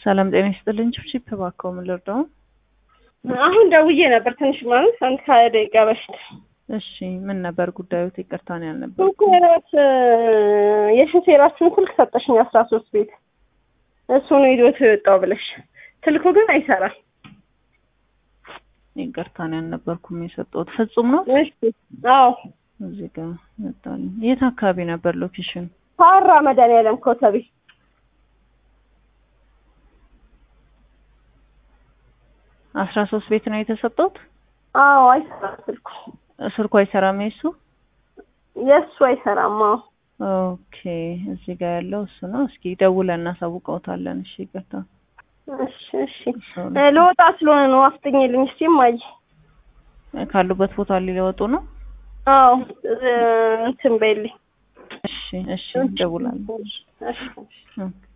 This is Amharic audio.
ሰላም ጤና ይስጥልኝ። ቺፕ እባክዎ ምን ልርዳው? አሁን ደውዬ ነበር ትንሽ ማለት አንድ ከሀያ ደቂቃ በፊት። እሺ ምን ነበር ጉዳዩት? ይቅርታ ነው ያልነበር። ሹፌራት የሹፌራችሁን ስልክ ሰጠሽኝ አስራ ሶስት ቤት እሱ ነው ይዞት የወጣው ብለሽ ስልኩ ግን አይሰራም። ይቅርታ ነው ያልነበርኩም የሰጠሁት። ፍጹም ነው እሺ አዎ እዚህ ጋር መጣልኝ። የት አካባቢ ነበር ሎኬሽን? ሀራ መድኃኒዓለም ኮተቤ አስራ ሶስት ቤት ነው የተሰጠሁት። አዎ አይሰራም ስልኩ ስልኩ አይሰራም የሱ የእሱ አይሰራም። አዎ ኦኬ እዚህ ጋር ያለው እሱ ነው። እስኪ ደውለን እናሳውቀውታለን። እሺ ይቅርታ። እሺ እሺ እ ልወጣ ስለሆነ ነው አፍጥኝልኝ እስቲ እማዬ። ካሉበት ቦታ ሊወጡ ነው። አዎ እ እንትን በይልኝ። እሺ እሺ ደውላለሁ። እሺ ኦኬ